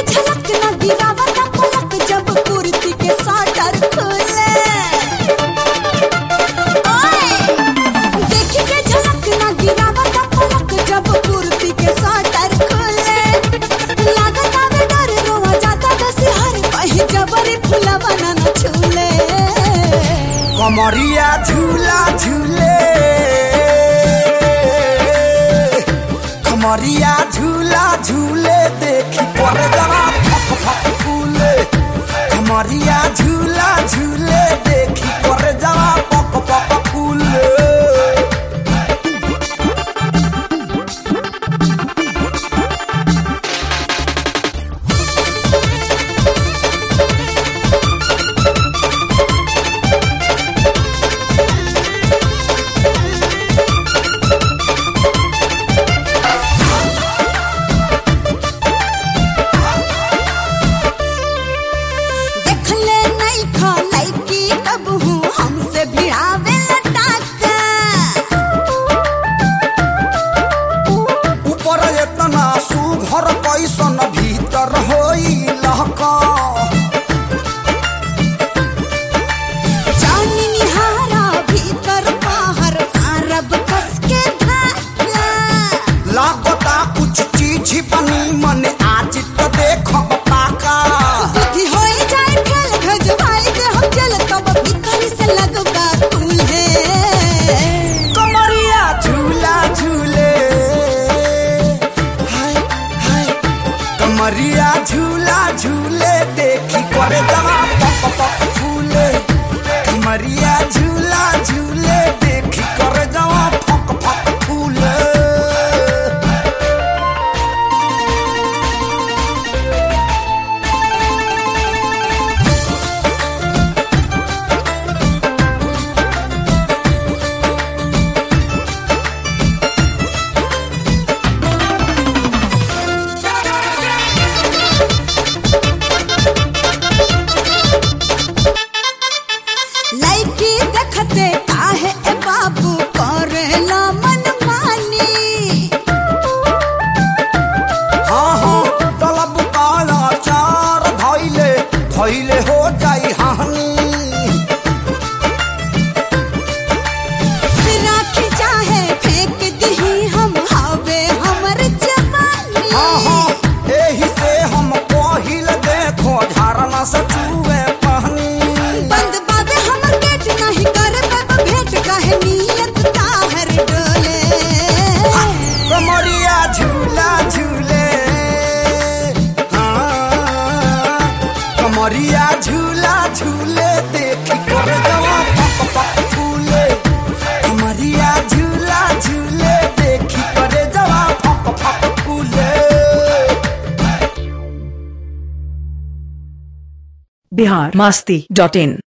झलक न गिरावा ना पलक जब कुर्ती के साटर खुले ओए देखी के झलक न गिरावा ना पलक जब कुर्ती के साटर खुले लागत आवे डर रोवा जाता दसी हर कहीं जबरी फुलवा ना न छूले कमरिया झूला झूले कमरिया झूला झूले देखी पर जरा फक फक फूले कमरिया झूला झूले देखी पर जरा पक पक फूले देखले नहीं खा लड़की कब हूँ हमसे भिड़ावे लटाका ऊपर एतना सुघर कैसन भीतर होई लहका जानी निहारा भीतर बाहर अरब कस के धागा लागता कुछ चीज बनी मन आज तो देखब पाका बुद्धि होई जाए फेल भजवाई दे हम जल तब भीतर से लगगा तुल्हे कमरिया झूला झूले हाय हाय कमरिया झूला झूले देखी करे दवा पक पक फूले कमरिया झूला झूले देखी करे दवा फक फक फूले लड़की देखते काहे ए बाबू करेला मन मानी हाँ हाँ तलब काला चार धैले धैले हो जाई हानि राखी चाहे फेंक दही हम हवे हमर जवानी हाँ हाँ एही से हम पहिल देखो झरना से चूहे पहनी बंद बाबे हमर गेट नहीं करे बाबा भेंट काहे नियत ताहर डोले कमरिया झूला झूले हाँ कमरिया झूला झूले देखी कर दवा पक पक फूले कमरिया झूला झूले देखी करे दवा पक पक फूले बिहार मास्ती डॉट इन